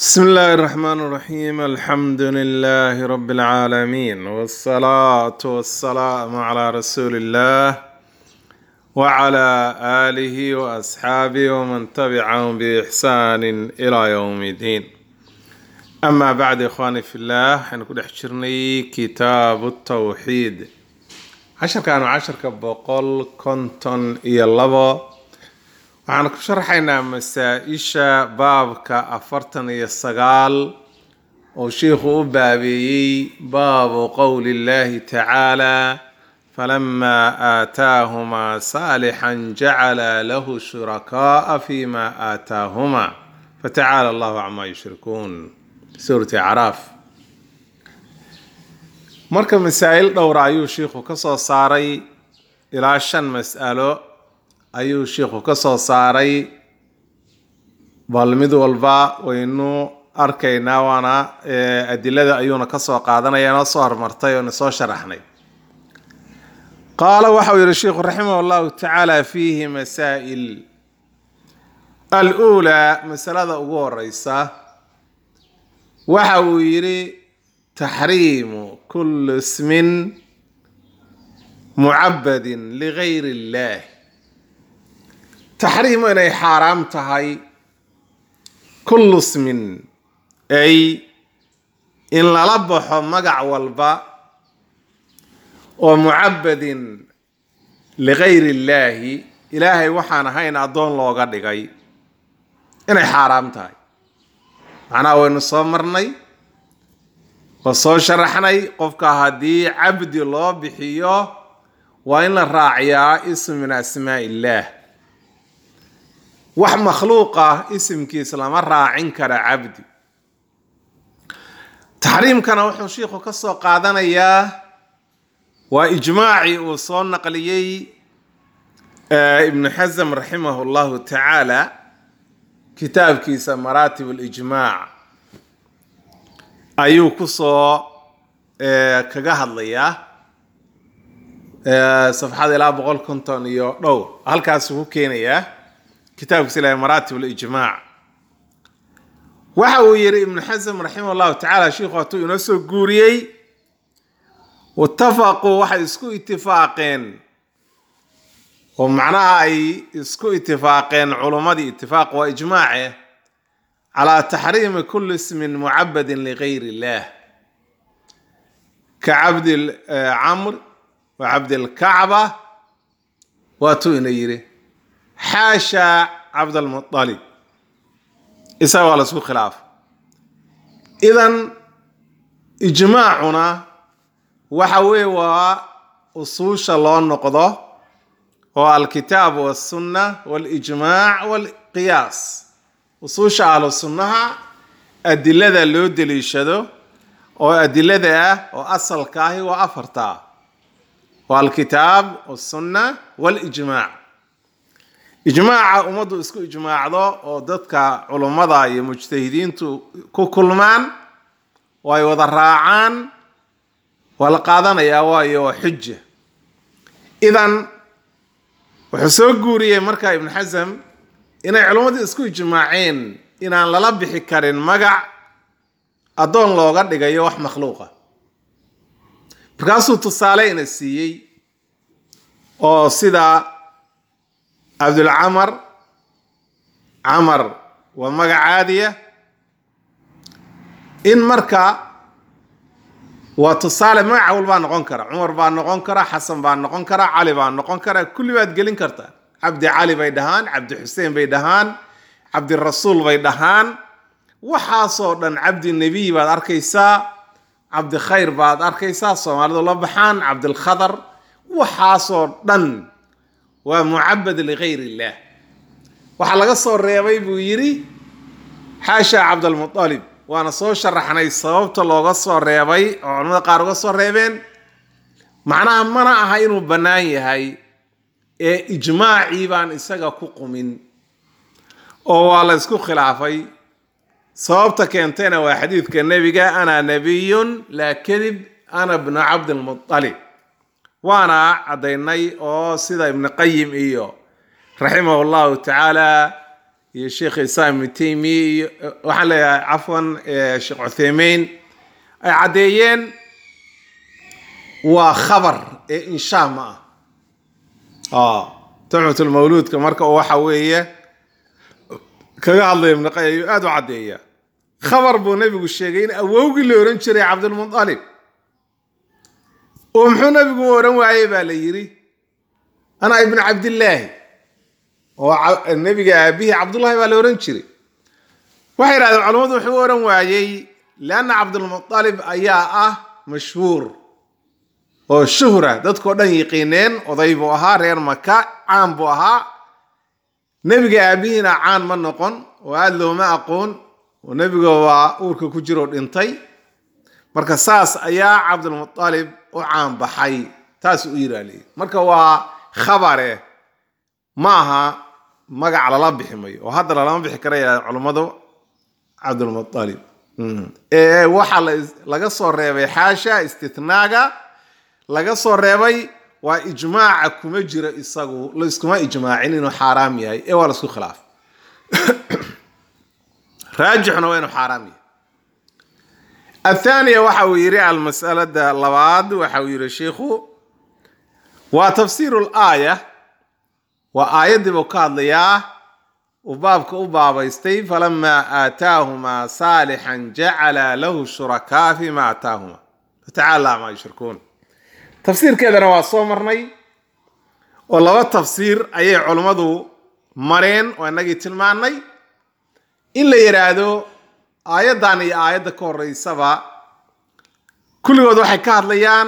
بسم الله الرحمن الرحيم الحمد لله رب العالمين والصلاة والسلام على رسول الله وعلى آله وأصحابه ومن تبعهم بإحسان إلى يوم الدين أما بعد إخواني في الله حنكون حشرني كتاب التوحيد عشر كانوا عشر كبقول كنتن يلبا waxaan ku sharxaynaa masaa-isha baabka afartan iyo sagaal oo sheikhu u baabeeyey baabu qowli illahi tacaala falamaa aataahumaa saalixan jacala lahu shurakaaa fima aataahumaa fatacaala allahu camaa yushrikuun suurati acraaf marka masaa-il dhowra ayuu sheikhu ka soo saaray ilaa shan mas'alo ayuu sheikhu ka soo saaray bal mid walba waynu arkaynaa waana adilada ayuuna kasoo qaadanaya inoo soo hormartay oo soo sharaxnay qaala waxau yihi sheikhu raximah llahu tacaala fiihi masaa'il aluulaa masalada ugu horeysa waxa uu yidhi taxriimu kulli ismin mucabadin ligayr illah taxriimu inay xaaraam tahay kullu smin ay in lala baxo magac walba oo mucabadin ligayr illaahi ilaahay waxaan ahayn addoon looga dhigay inay xaaraam tahay macnaha waynu soo marnay oo soo sharaxnay qofka haddii cabdi loo bixiyo waa in la raaciyaa ism min asmaa illaah wax makhluuq ah isimkiis lama raacin kara cabdi taxriimkana wuxuu shiikhu ka soo qaadanayaa waa ijmaacii uu soo naqliyey ibnu xasm raximah llahu tacaala kitaabkiisa maraatib alijmaac ayuu kusoo kaga hadlayaa safxada ilaa boqol konton iyo dhowr halkaasuu ku keenayaa kitaabkiisa ilahay maraatib alijmaac waxa uu yihi ibnu xasm raximah llahu tacala sheikhu hatuu inoo soo guuriyey watafaquu waxay isku itifaaqeen oo macnaha ay isku itifaaqeen culummadii itifaaq waa ijmaace calaa taxriimi kulli ismin mucabadin ligayr illah ka cabdi camr wa cabdilkacba waatuu ina yidhi xaasha cabdalmualib isaga waa laisku khilaaf idan ijmaacuna waxa weeye waa usuusha loo noqdo oo alkitaab walsunna walijmaac walqiyaas usuusha ahlu sunnaha adilada loo deliishado oo adilada ah oo asalka ahi waa afarta waa alkitaab walsunna walijmaac ijmaaca ummaddu isku ijmaacdo oo dadka culummada iyo mujtahidiintu ku kulmaan oo ay wada raacaan waa la qaadanayaa waayo waa xuja idan wuxuu soo guuriyey marka ibnu xasam inay culummadu isku ijmaaceen inaan lala bixi karin magac addoon looga dhigayo wax makhluuqa markaasuu tusaale ina siiyey oo sida cabdulcamar camar waa magac caadiya in marka waa tusaale magaca walbaa noqon kara cumar baa noqon kara xasan baa noqon kara cali baa noqon kara kulli baad gelin kartaa cabdi cali bay dhahaan cabdi xuseen bay dhahaan cabdirasuul bay dhahaan waxaasoo dhan cabdi nebiy baad arkaysaa cabdi khayr baad arkaysaa soomaalidu la baxaan cabdilkhadar waxaasoo dhan waa mucabad ligayr illah waxaa laga soo reebay buu yidhi xaasha cabdalmualib waana soo sharaxnay sababta looga soo reebay oo culamada qaar uga soo reebeen macnaha mana aha inuu bannaan yahay ee ijmaacii baan isaga ku qumin oo waa la ysku khilaafay sababta keentayna waa xadiidka nebiga ana nabiyun laa kadib ana bnu cabdilmualib waana caddaynay oo sida ibnu qayim iyo raximah llahu tacaala iyo sheekh isaam ibnu taymiya iyo waxaan leeyahay cafwan sheekh cuthaymeyn ay caddeeyeen waa khabar ee inshaa ma ah tuxfatulmawluudka marka waxa weeye kaga hadlaya ibnu qayim ayuu aada u caddeeya khabar buu nebigu sheegay in awowgii la ohan jiray cabdulmutalib oo muxuu nebigu u ohan waayey baa la yidhi ana ibnu cabdillaahi oo nebiga aabihii cabdullahi baa la ohan jiray waxay yidhahdeen culammadu wuxuu u ohan waayey lianna cabdulmutalib ayaa ah mashhuur oo shuhra dadkao dhan yiqiineen oday buu ahaa reer maka caan buu ahaa nebiga aabihiina caan ma noqon oo aada looma aqoon oo nebiga waa uurka ku jiroo dhintay marka saas ayaa cabdulmutalib u caan baxay taas u yiraaliy marka waa khabare ma aha magac lala bixi mayo oo hadda lalama bixi kara yidhahda culummadu cabdulmutalib ee waxaa laga soo reebay xaasha istithnaaga laga soo reebay waa ijmaaca kuma jiro isagu laiskuma ijmaacin inuu xaaraam yahay ee waa laisku khilaaf raajixuna waa inuu xaaraam yahay athaaniya waxa uu yidhi almasalada labaad waxa uu yidhi sheikhu waa tafsiiru laaya waa aayaddii buu ka hadlayaa uu baabka u baabaystay falamaa aataahumaa saalixan jacala lahu shurakaa fima aataahuma fatacaala maa yushrikuun tafsiirkeedana waa soo marnay oo laba tafsiir ayay culummadu mareen oo inagii tilmaannay in la yidhaahdo aayaddan iyo aayadda ka horeysaba kulligood waxay ka hadlayaan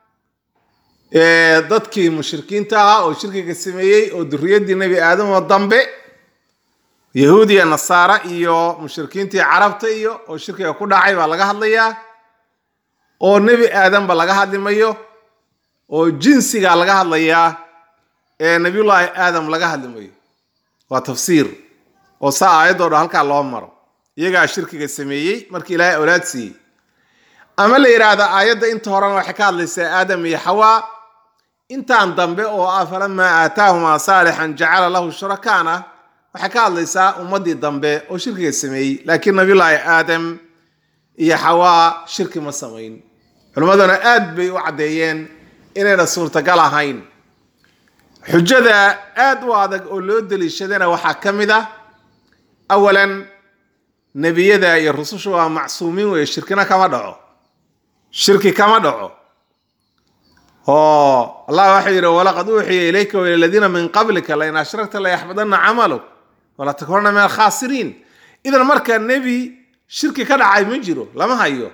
dadkii mushrikiinta ahaa oo shirkiga sameeyey oo duriyaddii nebi aadam oo dambe yahuud iyo nasaara iyo mushrikiintii carabta iyo oo shirkiga ku dhacay baa laga hadlayaa oo nebi aadamba laga hadlimayo oo jinsiga laga hadlayaa ee nebiyullaahi aadam laga hadlimayo waa tafsiir oo saa aayadoo dhan halkaa loo maro iyagaa shirkiga sameeyey markii ilaahay awlaad siiyey ama la yidhaahda aayadda inta horena waxay ka hadlaysaa aadam iyo xawaa intaan dambe oo ah falamaa aataahumaa saalixan jacala lahu shurakaana waxay ka hadlaysaa ummaddii dambe oo shirkiga sameeyey laakiin nabiyullaahi aadam iyo xawaa shirki ma samayn culimmaduna aad bay u caddeeyeen inayna suurtagal ahayn xujada aad u adag oo loo deliishadana waxaa ka mid ah awalan nebiyada iyo rususha waa macsuumiin weeye shirkina kama dhaco shirki kama dhaco oo allah waxau yidhi walaqad uuxiya ilayka waila aladiina min qablika lain ashrakta layaxbadana camaluk wala takunana min alkhaasiriin idan marka nebi shirki ka dhacay ma jiro lama hayo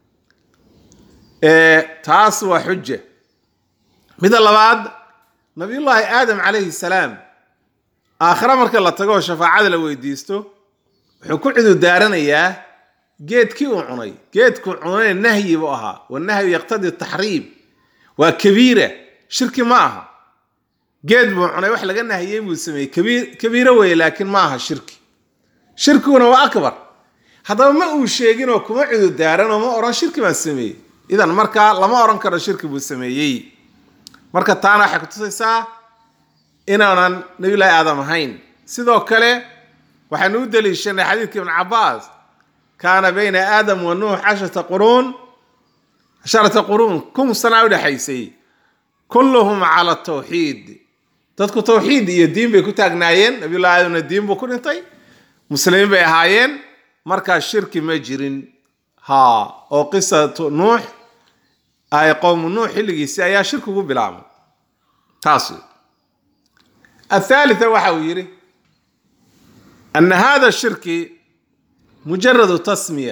taas waa xuja midda labaad nabiyullaahi aadam calayhi salaam aakhira marka la tago oo shafaacada la weydiisto wuxuu ku cududaaranayaa geedkii uu cunay geedkuu cunay nahyi buu ahaa wanahyu yaqtadi taxriim waa kabiira shirki ma aha geed buu cunay wax laga nahiyey buu sameeyey kabiiro weeye laakiin ma aha shirki shirkiguna waa akbar haddaba ma uu sheeginoo kuma cududaaranoo ma odhan shirki baan sameeyey idan marka lama odhan karo shirki buu sameeyey marka taana waxay kutusaysaa inaanan nabiyullaahi aadam ahayn sidoo kale waxaynu u daliishanay xadiidka ibn cabaas kaana bayna aadam wa nuux casharata quruun casharata quruun kun sanaa udhexaysay kulluhum cala tawxiid dadku tawxiid iyo diin bay ku taagnaayeen nabiyullahi aadamna diin buu ku dhintay muslimiin bay ahaayeen markaa shirki ma jirin ha oo qisatu nuux ay qowmu nuux xilligiisii ayaa shirki ugu bilaabay taas athalitha waxa uu yidhi ana hada shirki mujaradu tasmiya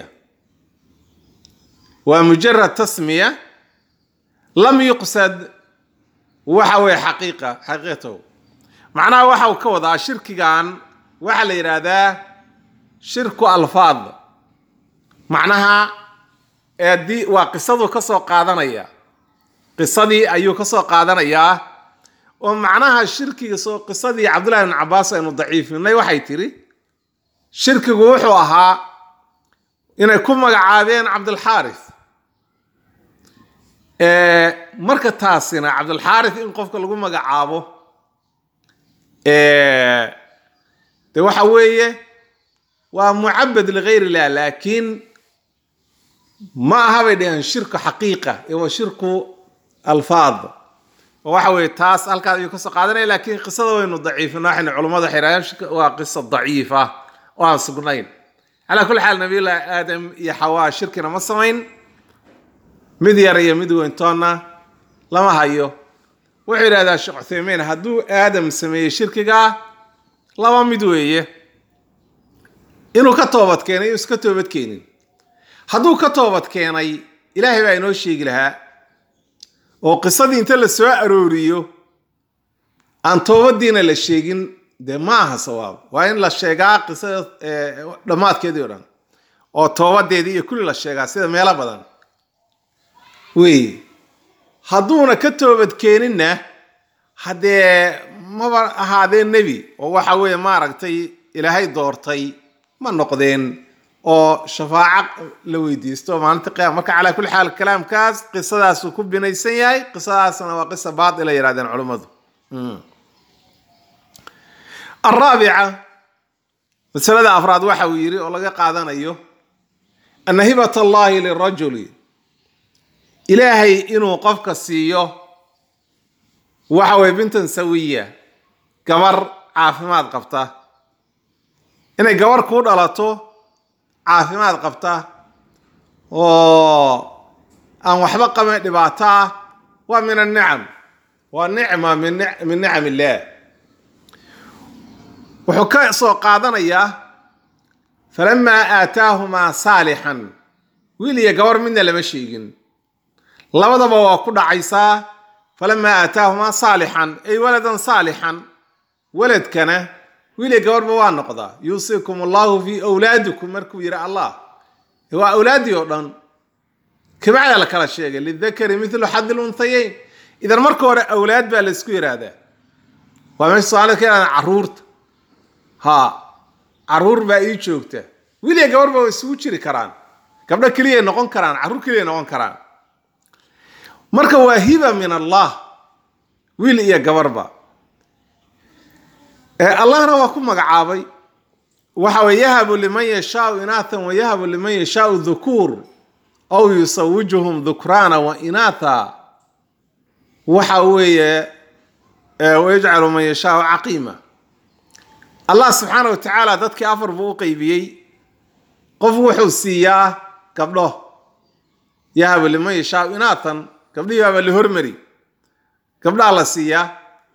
waa mujarad tasmiya lam yuqsad waxa weye xaqiiqa xaqiiqatahu macnaha waxa uu ka wadaa shirkigan waxaa la yidhaahdaa shirku alfaad macnaha eedii waa qisaduu ka soo qaadanaya qisadii ayuu ka soo qaadanayaa oo macnaha shirkiga soo qisadii cabdullahi ibn cabaas aynu daciifinay waxay tiri shirkigu wuxuu ahaa inay ku magacaabeen cabdulxaaris marka taasina cabdulxaaris in qofka lagu magacaabo de waxa weeye waa mucabad ligayr illah laakiin ma aha bay dhaheen shirku xaqiiqa ee waa shirku alfaad oo waxa weeye taas halkaas ayuu kasoo qaadanaya laakiin qisada waynu daciifina waxaynu culummadu waxay yidhahdeen shirka waa qisa daciifa oo aan sugnayn calaa kulli xaal nabiyullaahi aadam iyo xawaa shirkina ma samayn mid yar iyo mid weyntoonna lama hayo wuxuu yidhahdaa sheekh cuthaymiin hadduu aadam sameeyey shirkigaa laba mid weeye inuu ka toobad keenay iska toobad keenin hadduu ka toobad keenay ilaahay baa inoo sheegi lahaa oo qisadii inta la soo arooriyo aan toobadiina la sheegin dee ma aha sawaab waa in la sheegaa qisada dhammaadkeedii o dhan oo toobadeedii iyo kulli la sheegaa sida meelo badan wey hadduuna ka toobad keeninna haddee maba ahaadee nebi oo waxa weeye maaragtay ilaahay doortay ma noqdeen oo shafaaco la weydiisto maalinta qiyama marka calaa kulli xaal kalaamkaas qisadaasuu ku binaysan yahay qisadaasna waa qisa baatila yidhahdeen culummadu alraabica masalada afraad waxa uu yidhi oo laga qaadanayo ana hibat allahi lirajuli ilaahay inuu qofka siiyo waxa weye bintan sawiya gabar caafimaad qabta inay gabar kuu dhalato caafimaad qabta oo aan waxba qaban dhibaato ah waa min annicam waa nicma min nicam illaah wuxuu ka soo qaadanayaa falamaa aataahumaa saalixan wiil iyo gabar midna lama sheegin labadaba waa ku dhacaysaa falamaa aataahumaa saalixan ay waladan saalixan weladkana wiil iyo gabarba waa noqdaa yuusikum allahu fii awlaadikum markuu yidhi allah waa awlaaddii oo dhan kabacdaa la kala sheegay lidakari milu xadi lunhayeyn idan marka hore awlaad baa laysku yidhaahdaa waa meesha soomaalida ka yidhahdaa carruurta ha carruur baa ii joogta wiil iyo gabarba way isugu jiri karaan gabdho keliyay noqon karaan carruur keliyay noqon karaan marka waa hiba min allah wiil iyo gabarba allahna waa ku magacaabay waxa weye yahabu liman yashaau inaathan wa yahabu liman yashaau dhukuur aw yusawijuhum dhukraana wa inaatha waxa weeye wayajcalu man yashaau caqiima allah subxaana wa tacaala dadkii afar buu u qeybiyey qof wuxuu siiyaa gabdho yahabu liman yashaau inaathan gabdhihii baaba la hormari gabdhaa la siiyaa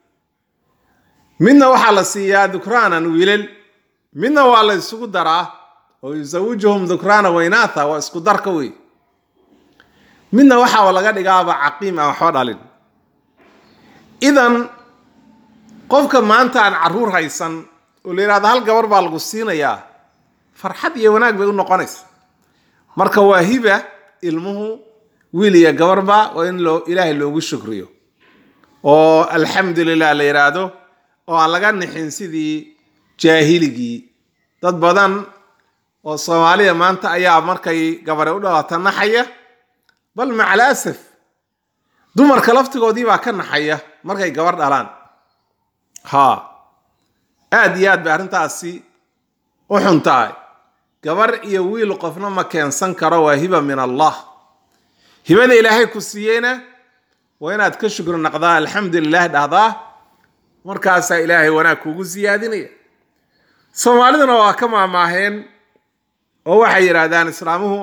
midna waxaa la siiyaa dhukraanan wiilal midna waa la isugu daraa oo yusawijuhum dhukraana waynaatha waa isku darka wey midna waxaa laga dhigaaba caqiim aan waxba dhalin idan qofka maanta aan carruur haysan oo la yidhahdo hal gabar baa lagu siinayaa farxad iyo wanaag bay u noqonaysa marka waa hiba ilmuhu wiil iyo gabarba waa in loo ilaahay loogu shukriyo oo alxamdu lilah la yidhaahdo oo aan laga nixin sidii jaahiligii dad badan oo soomaaliya maanta ayaa markay gabare u dhalaata naxaya bal macal asaf dumarka laftigoodii baa ka naxaya markay gabar dhalaan ha aad iyo aad bay arrintaasi u xun tahay gabar iyo wiil qofna ma keensan karo waa hiba min allah hibada ilaahay ku siiyeyna waa inaad ka shukri naqdaa alxamdulilah dhahdaa markaasaa ilaahay wanaag kuugu siyaadinaya soomaaliduna waa ka maamaaheen oo waxay yidhaahdaan islaamuhu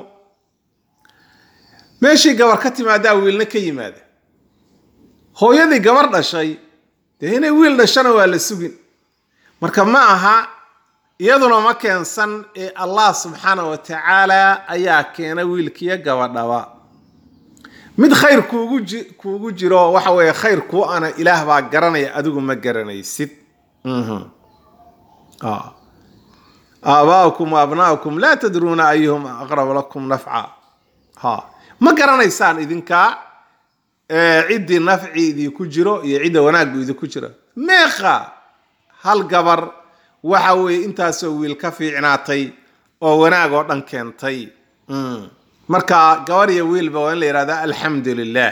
meeshii gabar ka timaadaa wiilna ka yimaada hooyadii gabar dhashay dee inay wiil dhashana waa la sugin marka ma aha iyaduna ma keensan ee allah subxaana wa tacaala ayaa keena wiilkiyo gabadhaba mid khayr kuugu ji kuugu jiro waxa weeye khayr kuu ana ilaah baa garanaya adigu ma garanaysid aabaa'ukum wa abnaa'ukum laa tadruuna ayuhum aqrab lakum nafca ha ma garanaysaan idinkaa ciddii nafci idinku jiro iyo cidda wanaaggu idinku jiro meeqa hal gabar waxa weeye intaasoo wiil ka fiicnaatay oo wanaag oo dhan keentay marka gabar iyo wiilba waa in la yidhahda alxamdu lilah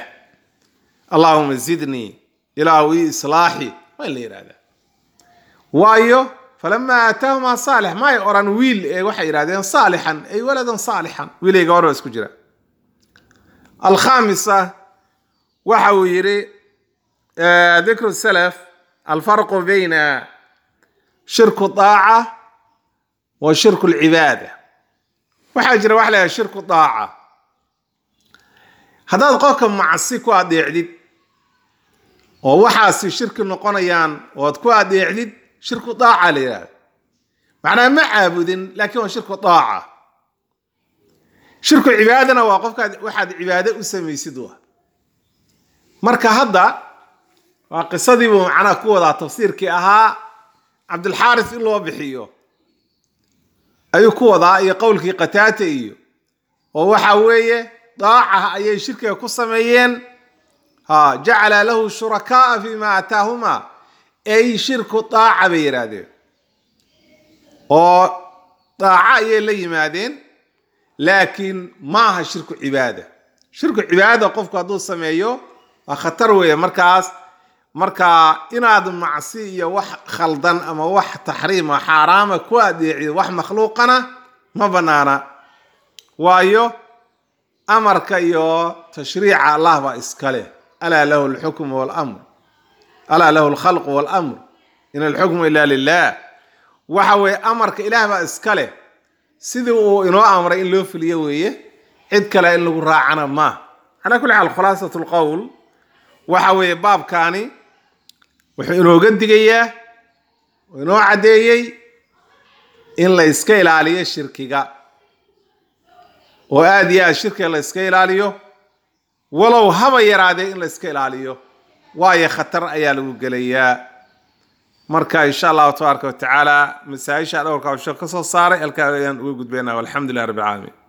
allahuma zidnii ilaahu ii islaaxi waa in la yidhahdaa waayo falamaa aataahumaa saalix may oran wiil ee waxay yidhahdeen saalixan ay waladan saalixan wiilay gabar baa isku jira alkhamisa waxa uu yidhi dikru salaf alfarqu bayna shirku daaca wa shirku lcibaada waxaa jira waxa la yhaha shirku daaca haddaad qofka macsi ku adeecdid oo waxaasi shirki noqonayaan ood ku adeecdid shirku daaca la yidhahda macnaa ma caabudin laakiin waa shirku daaca shirku cibaadana waa qofkaad waxaad cibaado u samaysid wa marka hadda waa qisadii buu macnaha ku wadaa tafsiirkii ahaa cabdilxaaris in loo bixiyo ayuu ku wadaa iyo qowlkii qataata iyo oo waxa weeye daaca ayay shirkiga ku sameeyeen ha jacala lahu shurakaaa fima aataahumaa ay shirku daaca bay yidhaahdeen oo daaca ayay la yimaadeen laakiin ma aha shirku cibaada shirku cibaada qofku hadduu sameeyo waa khatar weeye markaas marka inaad macsi iyo wax khaldan ama wax taxriima xaaraama ku adeecido wax makhluuqana ma banaana waayo amarka iyo tashriica allah baa iska leh alaa lahu alxukmu walamr alaa lahu alkhalqu walamr in alxukmu ila lilah waxa weeye amarka ilaah baa iska leh sidii uu inoo amray in loo fuliyo weeye cid kale in lagu raacana ma calaa kulli xaal khulaasat lqowl waxa weeye baabkaani wuxuu inooga digayaa oo inoo caddeeyey in la iska ilaaliyo shirkiga oo aada iyo aad shirkiga la iska ilaaliyo walow haba yaraadee in la iska ilaaliyo waayo khatar ayaa lagu gelayaa marka insha allahu tabaaraka watacaala masaa-isha dhowrka usho ka soo saaray halkaa ayaan uga gudbaynaa walxamdu lilah rabbi alcaalamiin